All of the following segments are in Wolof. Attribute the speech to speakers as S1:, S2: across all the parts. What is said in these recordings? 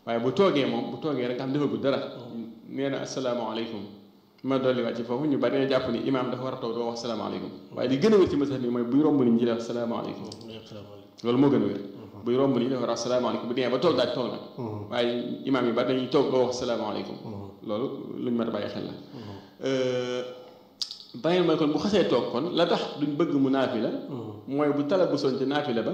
S1: waaye bu toogee moom bu toogee rek nga xam defagul dara nee na asalaamaaleykum ma dolli waat ci foofu ñu bari dañoo jàpp ni imaam dafa war a toog doo wax salaamaaleykum waaye li gën a wér ci mazhab bi mooy buy romb nit ñi def salaamaaleykum loolu moo gën a wér buy romb nit ñi dafa wax salaamaaleykum bu demee ba toog daal toog nag waaye imaam yi bari dañuy toog doo wax salaamaaleykum loolu luñ mën a bàyyi xel la bàyyil mooy kon bu xasee toog kon la tax duñ bëgg mu naafi la mooy bu tala bu soñ ci naafi la ba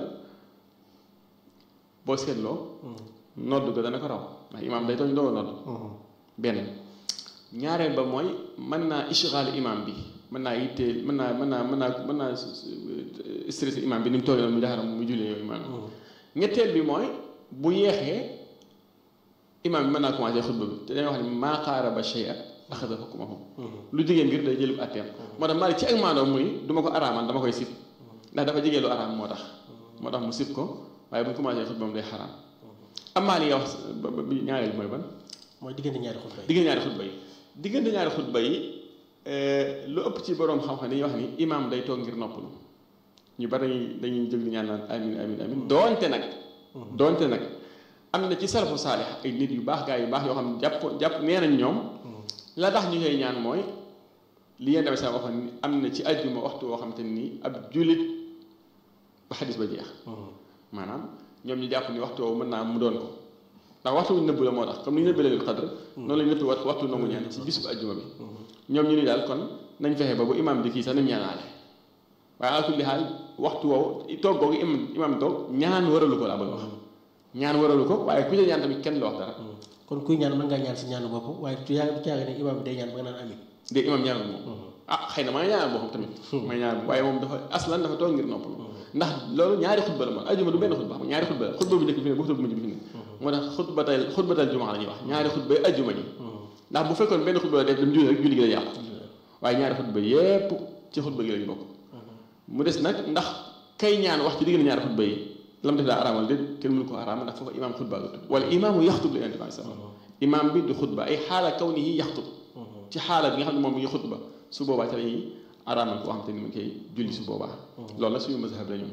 S1: boo seetloo nodd ga dana ko raw ndax imaam day toog ñu doo nodd benn ñaareel ba mooy mën naa ishgaal imaam bi mën naa yitteel mën naa mën naa mën naa mën naa stressé imaam bi ni mu toogee noonu mu jaxaram mu jullee yow imaam ñetteel bi mooy bu yeexee imaam bi mën naa commencé xutba bi te dañuy wax ne maa qaaraba shay'a axada hukmahu lu jigéen ngir day jëlub atteem moo tax Maalik ci ak maandoom muy du ma ko araaman dama koy sib ndax dafa jigéen lu araam moo tax moo tax mu sib ko waaye bu ñu commencé xutba moom day xaraam amaa li nga wax bi ñaareel mooy ban
S2: mooy diggante ñaari xutba yi
S1: diggante ñaari xutba yi diggante ñaari xutba yi lu ëpp ci boroom xam-xam dañuy wax ni imaam day toog ngir noppalu ñu bari dañuy dañuy jóg di ñaan naan amin amin amin doonte nag doonte nag am na ci salafu saalix ay nit yu baax gaa yu baax yoo xam ne jàpp jàpp nee nañ ñoom la tax ñu koy ñaan mooy li yéen tamit sama waxoon ni am na ci àjjuma waxtu woo xam te ni ab jullit ba xadis ba jeex maanaam ñoom ñu jàpp ni waxtu woowu mën naa mu doon ko ndax waxtu wuñ nëbb la moo tax comme ni ñu nëbbee leen xadr noonu lañ nëbb waxtu waxtu nangu ñaan ci bis bu àjjuma bi ñoom ñu ni daal kon nañ fexe ba bu imaam di kii sax nañ ñaanaale waaye ala kulli xaal waxtu woowu toog googu imam imaam toog ñaan waralu ko laa bëgg wax ñaan waralu ko waaye ku ci ñaan tamit kenn la wax dara
S2: kon kuy ñaan mën ngaa ñaan si ñaanu bopp waaye tu yaa caagi ne imaam bi day ñaan ba nga naan amin
S1: de imaam ñaanal moom ah xëy na ma nga ñaanal boppam tamit may ñaanal waaye moom dafa aslan dafa toog ngir noppalu ndax loolu ñaari xutba la moom ajuma du benn xutba xam ñaari xutba la xutba bu njëkk bi fi ne bu xutba bu mujj bi fi ne moo tax xutbatal xutbatal jumaa la ñuy wax ñaari xutba ajuma ji ndax bu fekkoon benn xutba la def dem julli rek julli gi la yàqu waaye ñaari xutba yépp ci xutba gi lañu bokk mu des nag ndax kay ñaan wax ci diggante ñaari xutba yi lam def daa araamal déet kenn mënu ko araamal ndax foofu imaam xutba la tudd wala imaamu yaxtub la yonent bi sallam imaam bi du xutba ay xaala kaw ni yi yaxtub ci xaala bi nga xam ne moom mi ngi xutba su boobaa ci la ñuy araamal koo xam te ni mu ngi koy julli su boobaa loolu la suñu mazhab la ñoom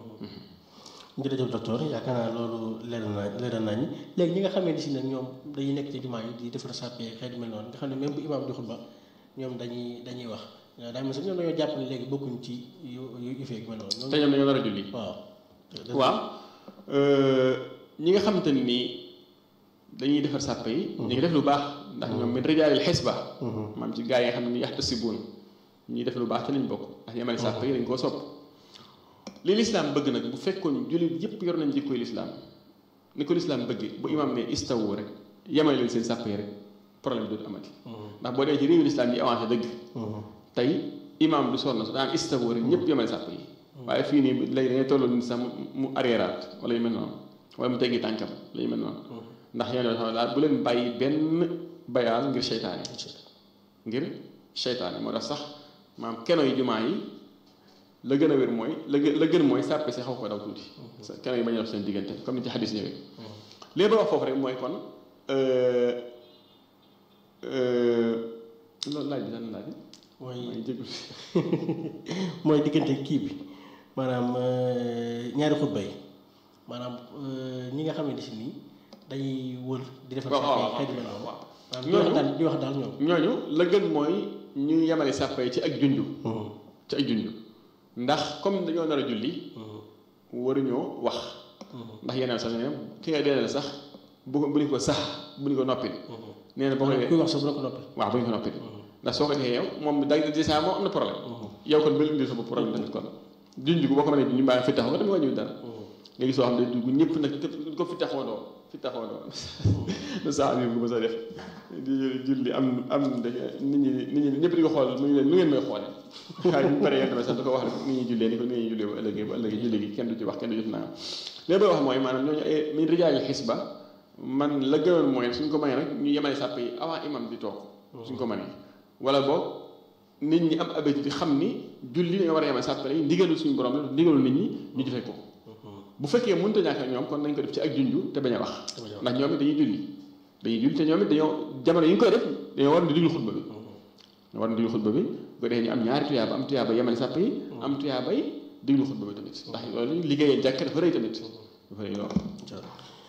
S2: jërëjëf docteur yaakaar naa loolu leer na leer nañ léegi ñi nga xamee ni si nag ñoom dañuy nekk ci jumaa yi di defar sàppee xeet mel noonu nga xam ne même bu imaam di xutba ñoom dañuy dañuy wax daa mel sax ñoom dañoo jàpp ne léegi bokkuñ ci yu yu feeg mel noonu
S1: te ñoom dañoo nar a julli
S2: waaw
S1: waaw ñi nga xamante ni nii dañuy defar sàpp yi ñu ngi def lu baax ndax ñoom min rijaalil xisba maam ci gaa yi nga xam ne ni yaxtasibuun ñuy def lu baax te lañ bokk ndax yemale sàpp yi dañ koo sopp li lislaam bëgg nag bu fekkoon jullit yëpp yor nañ jikkoy lislaam ni ko lislaam bëgg bu imaam ne istawu rek yemale leen seen sàpp yi rek problème dootu amati ndax boo dee ci réewu lislaam yi avancé dëgg tey imaam du sonn su daan istawu rek ñëpp yemale sàpp yi waaye fii nii léegi dangay tolloo nit sax mu arriéraat wala yu mel noonu wala mu teggi tànkam la yu mel noonu ndax yéen xam daal bu leen bàyyi benn bayaal ngir seytaane ngir seytaane moo tax sax maam keno yi jumaa yi la gën a wér mooy la gën la gën mooy sàppe si xaw ko daw tuuti keno yi bañ a dox seen diggante comme ni ci xadis ñëwee léegi ba wax foofu rek mooy kon loolu laaj bi lan laaj
S2: mooy
S1: mooy jégul
S2: mooy diggante kii bi maanaam ñaari xutba yi maanaam ñi nga xamante si nii dañuy wër di defar
S1: waaw
S2: xeet mel
S1: waaw
S2: noonu
S1: waaw
S2: maanaam di wax daal di wax daal ñoom
S1: ñooñu la gën mooy ñu yemale sàppe yi ci ak junju ci ak junju ndax comme dañoo nar a julli waruñoo wax ndax yeneen sax ne ki nga dee sax bu ko bu ñu ko sax bu ñu ko noppi nee na boo ko
S2: maanaam kuy wax sax bu la ko noppi
S1: waaw bu ñu ko noppi ndax soo ko defee yow moom da déjà moom am na problème yow kon ba indi sa bopp problème tamit kon junj ko boo ko mënee junj mbaa fi taxaw nga tamit wàññiwul dara nga gis soo xam ne dugg ñëpp nag ko fi taxawandoo fi taxawandoo na saa am ko ba sa def di julli am am nit ñi nit ñi ñëpp di ko xool mu ngi leen lu ngeen may xoole waaye bu paree yéen tamit sax da ko wax rek ni ñuy jullee ni ko ni ñuy jullee bu ëllëgee bu ëllëgee julli gi kenn du ci wax kenn du def naa léegi bay wax mooy maanaam ñooñu ay min rijaali xisba man la gënoon mooy suñ ko mënee rek ñu yemale sàpp yi avant imam di toog suñ ko mënee wala boog nit ñi am habitude xam ni julli dañoo war a yemale sàpp yi ndigalu suñu borom la ndigalu nit ñi ñu jëfee ko bu fekkee mënut a ñàkk ak ñoom kon nañ ko def ci ak junju te bañ a wax ndax ñoom it dañuy julli dañuy julli te ñoom it dañoo jamono yi ñu koy def dañoo war di diglu xutba bi dañoo war di diglu xutba bi bu ko defee ñu am ñaari tuyaaba am tuyaaba yemale sàpp yi am tuyaaba yi diglu xutba bi tamit ndax loolu liggéeyee jàkk dafa rëy tamit dafa rëy lool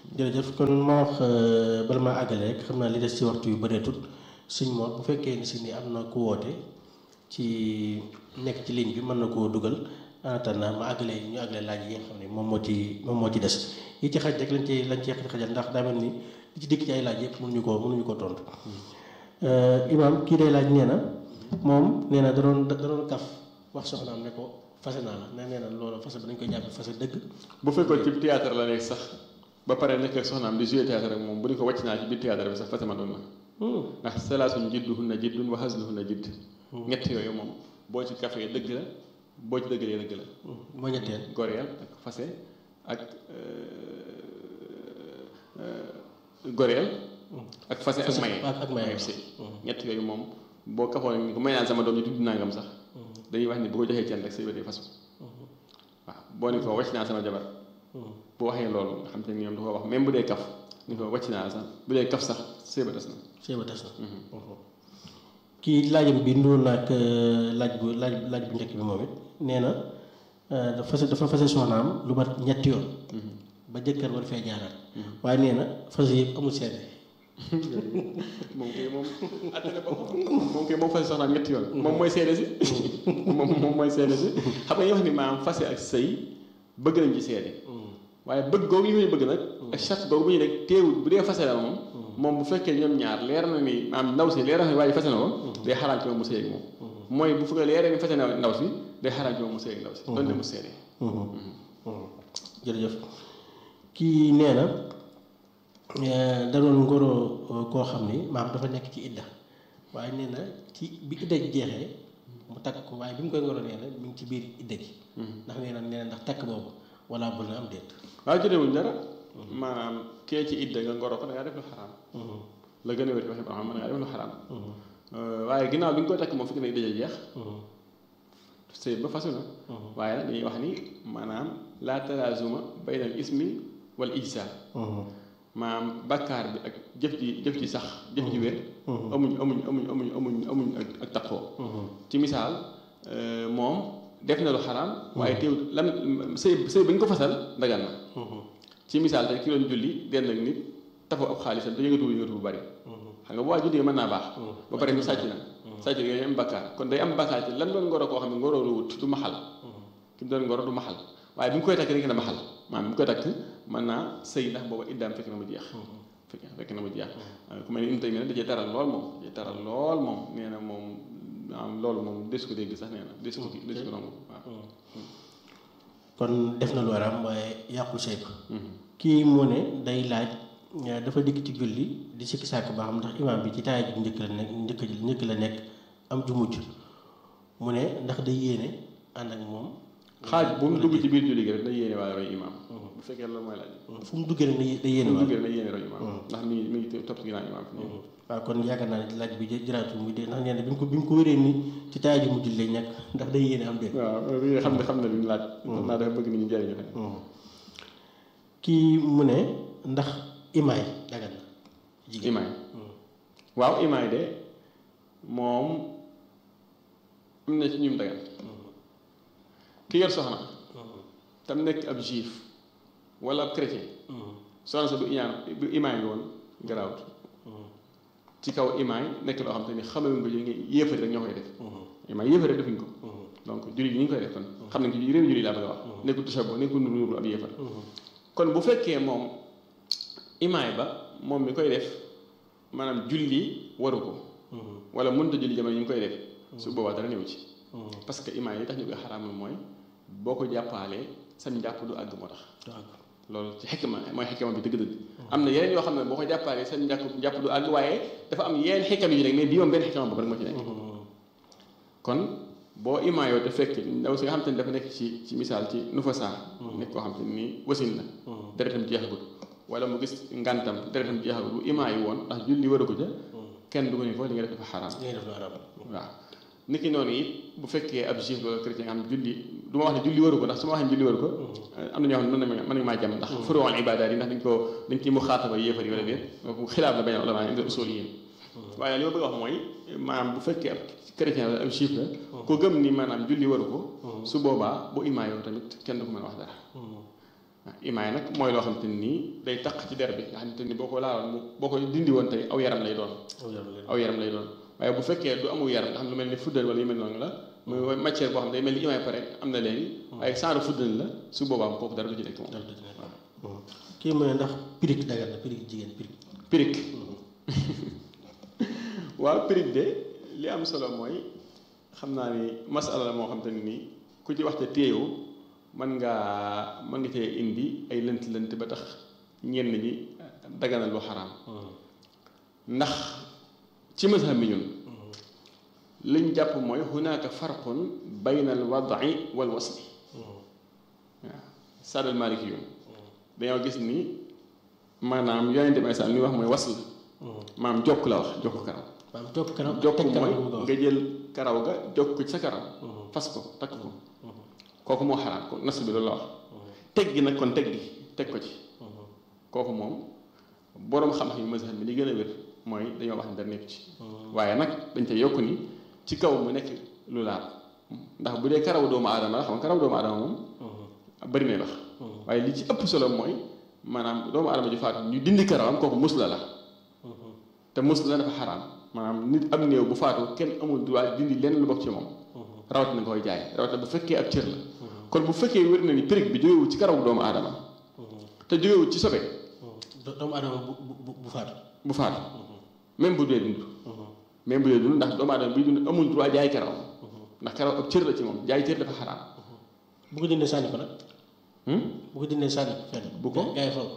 S2: jërëjëf kon ma wax bala maa àggale rek xam naa li des ci waxtu yu bëreetut suñ moom bu fekkee ni si ni am na ku woote ci nekk ci ligne bi mën na koo dugal en attendant ma àggale ñu àggale laaj yi nga xam ne moom moo ci moom moo ci des yi ci xaj rek lañ ci lañ ci xajal ndax daa mel ni li ci dikk ci ay laaj yëpp mënuñu koo mënuñu ko tontu imaam kii day laaj nee na moom nee na da doon da doon kaf wax soxnaam ne ko fase naa la ne nee na loolu fase ba dañ koy jàppe fase dëgg
S1: bu fekkoon ci théâtre la nekk sax ba pare nekk ak soxnaam di jouer théâtre rek moom bu ñu ko wàcc naa ci biir théâtre bi sax fase ma doon na ndax salaasun jidduhunna jiddun wa hazluhunna jidd ñett yooyu moom boo ci kafee dëgg la boo ci dëggalee dëgg la
S2: moo ñetteel
S1: goreel ak fase ak goreel ak fase ak maye
S2: ak maye
S1: si ñett yooyu moom boo kafoon ni ko may naan sama doom ñu tudd nangam sax dañuy wax ni bu ko joxee ceen rek say wédee fasu waaw boo ni ko wàcc naa sama jabar bu waxee loolu nga xam te ni ñoom da ko wax même bu dee kaf ni ko wàcc naa sax bu dee kaf sax sëy ba des na
S2: sëy ba des na kii laajam bi nduur naag laaj bu laaj laaj bu njëkk bi moom it nee na dafa fase dafa fase soxnaam lu mat ñetti yoon ba jëkkër war fee jaaraat waaye nee na fase yëpp amul seede
S1: moom kay moom attane ba moom kay moom fase soxnaam ñetti yoon moom mooy seede si moom moom mooy seede si xam nga ñu wax ni maam fase ak sëy bëgg nañ ci seede waaye bëgg googu yi muy bëgg nag ak charte googu bu ñu nekk teewul bu dee fase la moom moom bu fekkee ñoom ñaar leer na ni maam ndaw si leer na ni waaye fase na ko day xaraam ci moom mu sëy ak moom mooy bu fekkee leeree ni fase na ndaw si day xaraam ci moom mu sëy ak ndaw si doon de mu seede
S2: jërëjëf kii nee na da doon ngoro koo xam ni maam dafa nekk ci idda waaye nee na ci bi idda ji jeexee mu takk ko waaye bi mu koy ngoro nee na mi ngi ci biir idda gi ndax nee na nee na ndax takk boobu wala bul na am déet
S1: waaw jotewuñ dara maanaam kee ci idda nga ngoro ko da ngaa def lu xaraam la gën a wér ci waxi borom mën ngaa def lu xaraam waaye ginnaaw bi nga koy takk moom fekk na idda ja jeex sëy ba fasu na waaye nag dañuy wax ni maanaam laa talaazuma bayna al ismi wal ijsaal maanaam bakkaar bi ak jëf ji jëf ji sax jëf ji wér amuñ amuñ amuñ amuñ amuñ amuñ ak ak taqoo ci misaal moom def na lu xaraam waaye teewul lan sëy sëy ba ñu ko fasal dagan na ci misaal tey ki doon julli dend ak nit tafu ab xaalisam te yëngatu yëngatu bu bari xam nga bu waa julli mën naa baax ba pare ni sàcc na sàcc yooyu am bakkaar kon day am bakkaar ci lan doon ngoro koo xam ne ngoro lu wut du maxal ki mu doon ngoro du maxal waaye bi mu koy takk rek na maxal maanaam bi mu koy takk mën naa sëy ndax booba iddaam fekk na mu jeex fekk fekk na mu jeex ku mel ni im tamit da cee taral lool moom da cee taral lool moom nee na moom am loolu moom des ko dégg sax nee na des ko des ko nangu waaw
S2: kon def na lu araam waaye yàqul sëy ba kii mu ne day laaj dafa dikk ci julli di sikki sàkk ba xam ndax imaam bi ci taaya ji njëkk la nekk njëkk njëkk la nekk am ju mujj mu ne ndax day yéene ànd ak moom
S1: xaaj bu mu dugg ci biir julli gi rek day yéene waaye roy imaam bu fekkee loolu mooy laaj
S2: fu mu duggee rek day yéene
S1: bu mu
S2: waaye
S1: duggee rek day yéene roy imaam ndax mi ngi mi ngi topp ci ginnaaw imaam fi nii
S2: waaw kon yaakaar naa ne laaj bi jëraatul muy dee ndax nee na bi mu ko bi mu ko wéree ni ci taaya ji mujj lay nekk ndax day yéene am déet
S1: waaw li xam ne xam na li ñu laaj xam naa dafa bëgg nit ñi jëriñu rek
S2: kii mu ne ndax imaay dagan na jigéen
S1: imaay waaw imaay de moom am na ci ñum dagan ki yor soxna tam nekk ab juif wala ab chrétien soxna sa bu iñaan bu imaay nga woon garaawut ci kaw imaay nekk loo xam te ni xamewuñ ko yi yéefari rek ñoo koy def imaay yéefari rek defuñ ko donc jullit yi ñu ngi koy def kon xam nañ ko réew jullit laa bëgg a wax nekkul tasabo nekkul nuru ab yéefar kon bu fekkee moom imaay ba moom mi koy def maanaam julli waru ko wala mënut a julli jamono yi mu koy def su boobaa dara néew ci parce que imaay yi tax ñu koy xaraamal mooy boo ko jàppaalee sam njàpp du àgg moo tax loolu ci xikma mooy xikma bi dëgg-dëgg am na yeneen yoo xam ne boo ko jàppaalee sam njàpp njàpp du àgg waaye dafa am yeneen xikam yi rek mais bii moom benn xikma boobu rek moo ci nekk kon boo imaayoo te fekk ndaw si nga xam te ne dafa nekk ci ci misaal ci nu fa saa nekk koo xam te ni wasin la deretam jeexagut wala mu gis ngantam deretam jeexagut bu imaayi woon ndax julli waru ko ca kenn du ko ni ko li nga def dafa xaraam
S2: li ngay def lu araam
S1: waaw niki noonu it bu fekkee ab juif wala chrétien nga xam ne julli du ma wax ne julli waru ko ndax su ma waxee julli waru ko am na ñoo xam ne mën nañ maa jàmm ndax furuwal ibaadaat yi ndax dañ ko dañ ci mu xaataba yéefar yi wala déet xilaaf la bañ a ulama indi usul yi waaye li ma bëgg a wax mooy maanaam bu fekkee ab chrétien wala ab juif la ko gëm ni maanaam julli waru ko su boobaa bu imaayoo tamit kenn du ko mën a wax dara imaay nag mooy loo xamante nii day taq ci der bi nga xamante ni boo ko laaloon mu boo ko dindi woon tey aw yaram lay doon aw yaram lay doon waaye bu fekkee du amul yaram nga xam lu mel ni fuddal wala yu mel noonu la muy matière boo xam ne day mel ni imaay pare am na léegi waaye saaru fuddal la su boobaa kooku dara du ci nekk moom
S2: kii mu ne ndax pirig dagan na pirig jigéen pirig
S1: pirig waaw pirig de li am solo mooy xam naa ni masala la moo xam te nii ku ci waxte téyewu mën ngaa mën nga cee indi ay lënt lënt ba tax ñenn ñi daganal lu xaraam ndax ci mazhab mi ñun liñ jàpp mooy hunaaka farqun bayna al wad'i wal wasli waaw sadal maliki yoon dañoo gis ni maanaam yonente bi sax li wax mooy wasl maam jokk la wax jokk karaw
S2: maam jokk karaw
S1: jokk mooy nga jël karaw ga jokk ci sa karaw fas ko takk ko kooku moo xaraam ko nas bi loolu la wax teg gi nag kon teg gi teg ko ci kooku moom boroom xam-xam yi mazhab bi li gën a wér mooy dañoo wax ne dara nekk ci waaye nag dañ te yokk ni ci kaw mu nekk lu laab ndax bu dee karaw doomu aadama la xam nga karaw doomu aadama moom bari na wax waaye li ci ëpp solo mooy maanaam doomu aadama ju faatu ñu dindi karawam kooku musla la te musla dafa xaraam maanaam nit am néew bu faatu kenn amul droit dindi lenn lu bokk ci moom rawat na nga koy jaay rawat na bu fekkee ab cër la kon bu fekkee wér na ni périg bi jógewul ci karaw doomu aadama te jógewul ci sobe
S2: doomu aadama bu bu bu faatu
S1: bu faatu même bu dee dund même bu dee dund ndax doomu aadama bi dund amul droit jaay karaw ndax karaw ab cër la ci moom jaay cër dafa xaraam
S2: bu ko dindee sànni ko nag bu ko dindee sànni ko fenn
S1: bu ko
S2: gaa yi faw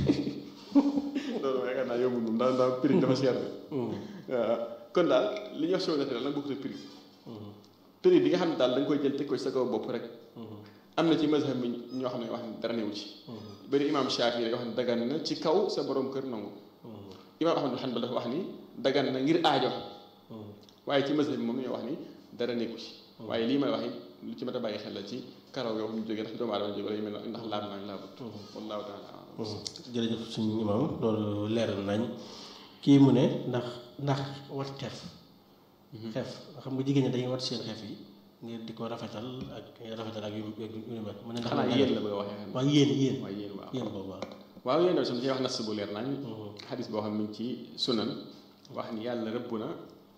S1: loolu yaakaar naa yombul moom ndax ndax périg dafa cher de waaw kon daal li ñuy wax show naturel nag bokkut ak périg périg bi nga xam ne daal da nga koy jël teg ko ci sa kaw bopp rek am na ci mazhab bi ñoo xam ne wax ne dara newu ci bëri imam Shafi rek wax ne dagan na ci kaw sa borom kër nangu imam Ahmad bin Hanbal dafa wax ni dagan na ngir aajo waaye ci mazhab bi moom ñoo wax ni dara nekku ci waaye lii may wax it lu ci mat a bàyyi xel la ci karaw yoo xam ne jógee ndax doomu aadama jóge la yu mel ndax laab naa laabut wallahu taala
S2: jërëjëf suñu imam loolu leeral nañ kii mu ne ndax ndax wat xef xef xam nga jigéen ñi dañuy wat seen xef yi ngir di ko rafetal ak rafetal ak yu yu mel mu ne ndax
S1: xanaa yéen la bëgg a waxee
S2: waaw yéen yéen
S1: waaw yéen waaw
S2: yéen boobu waaw
S1: waaw yéen tam ci wax nas bu leer nañ xadis boo xam ne ci sunan wax ni yàlla rëbb na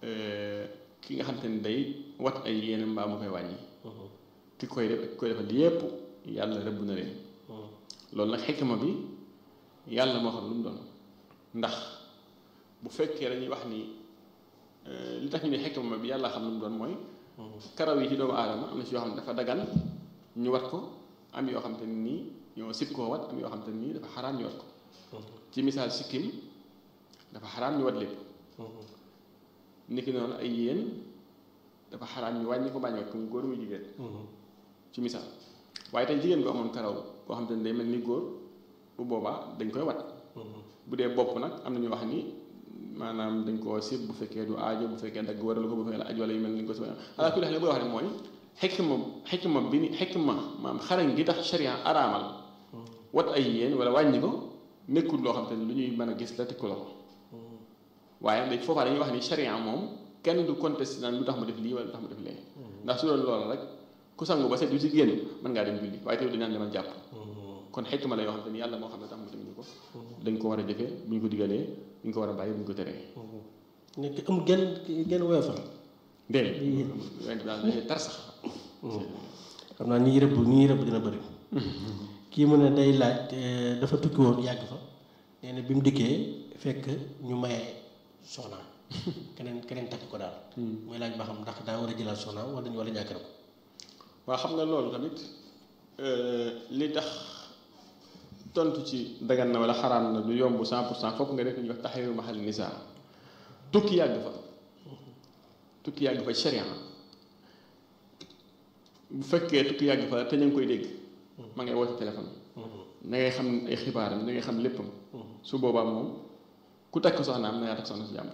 S1: ki nga xam te ne day wat ay yéen mbaa mu koy wàññi ki koy def ki koy defal yépp yàlla rëbb na leen loolu nag xikma bi yàlla moo xam lu mu doon ndax bu fekkee dañuy wax ni li tax ñu ne xikma bi yàlla xam lu mu doon mooy karaw yi ci doomu aadama am na ci yoo xam ne dafa dagan ñu wat ko am yoo xam te ne nii ñoo sib koo wat am yoo xam te ne nii dafa xaraam ñu wat ko ci misaal sikkim dafa xaraam ñu wat lépp niki noonu ay yéen dafa xaraam ñu wàññi ko bañ wat ko mu góor muy jigéen ci misaal waaye tey jigéen bu amoon karaw boo xam te ne day mel ni góor bu boobaa dañ koy wat bu dee bopp nag am na ñu wax ni maanaam dañ koo sib bu fekkee du aajo bu fekkee dagg waral ko bu fekkee la aju wala yu mel ni ko si ala kulli xel boo wax ne mooy xikma xikma bi ni xikma maam xarañ gi tax sharia araamal wat ay yéen wala wàññi ko nekkul loo xam te ne lu ñuy mën a gis la tekku la ko waaye dañ foofaa dañuy wax ni sharia moom kenn du contesté naan lu tax mu def lii wala lu tax mu def lee ndax su doon loolu rek ku sangu ba set du ci génn mën ngaa dem julli waaye tamit dañaan demal jàpp kon xikma la yoo xam te ni yàlla moo xam ne tax mu teg ñu ko dañ ko war a jëfee bu ñu ko digalee bu ñu ko war a bàyyi bu ñu ko teree
S2: nekk amul genn genn woyofal
S1: déedéet went daal dañuy tar sax
S2: xam naa ñi rëbb ñi rëbb dina bëri kii mu ne day laaj dafa tukki woon yàgg fa nee na bi mu dikkee fekk ñu maye soxnaam keneen keneen takk ko daal muy laaj ba xam ndax daa war a jëlaat soxnaam wala dañu wala ñàkk na ko
S1: waaw xam nga loolu tamit li tax tontu ci dagan na wala xaraam na du yomb cent pour cent fokk nga def ñu wax taxawu mahal nisaa tukki yàgg fa tukki yàgg fa sharia bu fekkee tukki yàgg fa te ñu ngi koy dégg ma ngay woote téléphone na ngay xam ay xibaaram na ngay xam léppam su boobaa moom ku takk soxnaam na ngaa takk soxna si jàmm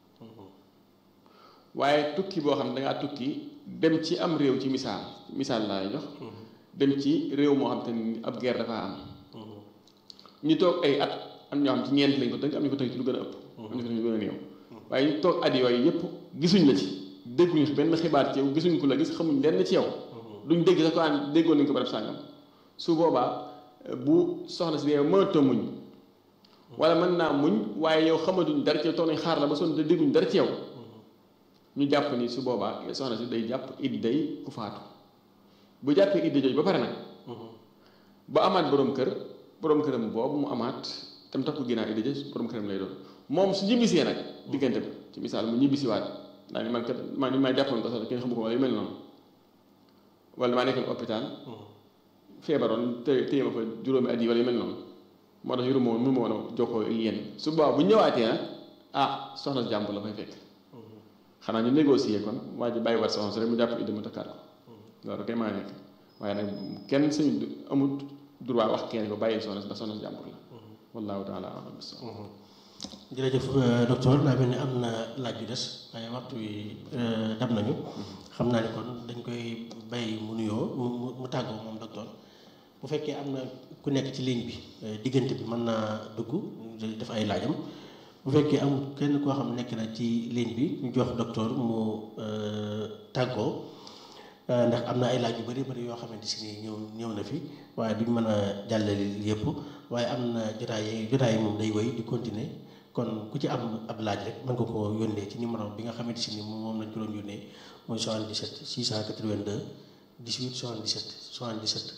S1: waaye tukki boo xam ne dangaa tukki dem ci am réew ci misaal misaal laay jox dem ci réew moo xam te ni ab guerre dafa am ñu toog ay at am ñoo xam ci ñeent lañ ko tënk am ñu ko tënk ci lu gën a ëpp am ñu ko tënk ci lu gën a néew waaye ñu toog at yooyu yëpp gisuñ la ci dégguñu benn xibaar ci yow gisuñ ko la gis xamuñ lenn ci yow duñ dégg sax ko an déggoon nañ ko barab sàngam su boobaa bu soxna si yow mënatoo muñ wala mën naa muñ waaye yow xamatuñ dara ci yow toog nañ xaar la ba sonn te dégguñ dara ci yow ñu jàpp ni su boobaa soxna si day jàpp idday ku faatu bu jàppee idda jooju ba pare nag ba amaat borom kër borom këram boobu mu amaat tam tax ko ginnaaw idda jooju borom këram lay doon moom su ñibbisee nag diggante bi ci misaal mu ñibbisiwaat daal ni man kat man ni may jàppoon ko sax kenn xamu ko wala yu mel noonu wala maa nekkoon hôpital feebaroon te téye ma fa juróomi at yi wala yu mel noonu moo tax yuru ma woon mënu ma woon a jokkoo yéen su boobaa bu ñëwaatee nag ah soxna si jàmbur la fay fekk xanaa ñu négocier kon waa ji bàyyi wat soxna si rek mu jàpp idda mu takkaat ko loolu kay maa nekk waaye nag kenn suñu amut droit wax kenn ko bàyyi soxna si ndax soxna si jàmbur la wallahu taala alam bis
S2: jërëjëf docteur daa mel ni am na laaj yu des waaye waxtu wi dab nañu xam naa ne kon dañ koy bàyyi mu nuyoo mu mu tàggoo moom docteur bu fekkee am na ku nekk ci ligne bi diggante bi mën naa dugg def ay laajam bu fekkee amul kenn koo xam nekk na ci ligne bi ñu jox docteur mu tàggoo ndax am na ay laaj yu bari bari yoo xamante si ni ñëw ñëw na fi waaye duñ mën a jàllale yëpp waaye am na jotaay yi jotaay yi moom day woy di continuer kon ku ci am ab laaj rek mën nga ko yónnee ci numéro bi nga xamante si ni moom lañ ko doon yónnee mooy 77 682 18 77 77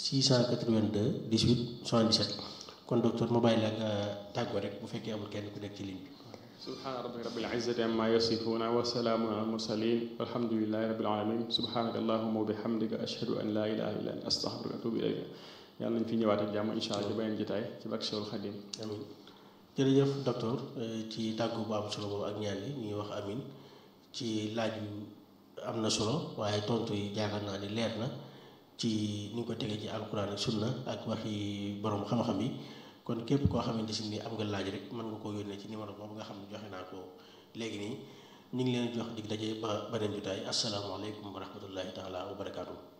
S2: 682 18 77 kon docteur ma bàyyi la nga tàggoo rek bu fekkee amul kenn ku nekk ci ligne bi.
S1: subhaana rabbika rabbil izzati amma yasifuuna wa salaamun ala mursalin walhamdulillahi rabbil alamin subhanaka allahumma wa bihamdika ashhadu an la ilaha illa anta astaghfiruka wa atubu ilayka yàlla nañ fi ñëwaat ak jàmm insha allah ci beneen jotaay ci barke Cheikhul Khadim
S2: amin jërëjëf docteur ci tàggu bu am solo boobu ak ñaan yi ñuy wax amin ci laaj yu am na solo waaye tontu yi jaakaar naa ni leer na ci ni nga ko tegee ci alquran ak sunna ak waxi borom xam-xam yi kon képp koo xamante si ni am nga laaj rek mën nga koo yónnee ci numéro boobu nga xam ne joxe naa ko léegi nii ñu ngi leen jox dig daje ba beneen jotaay asalaamaaleykum wa rahmatullahi taala wa barakaatu.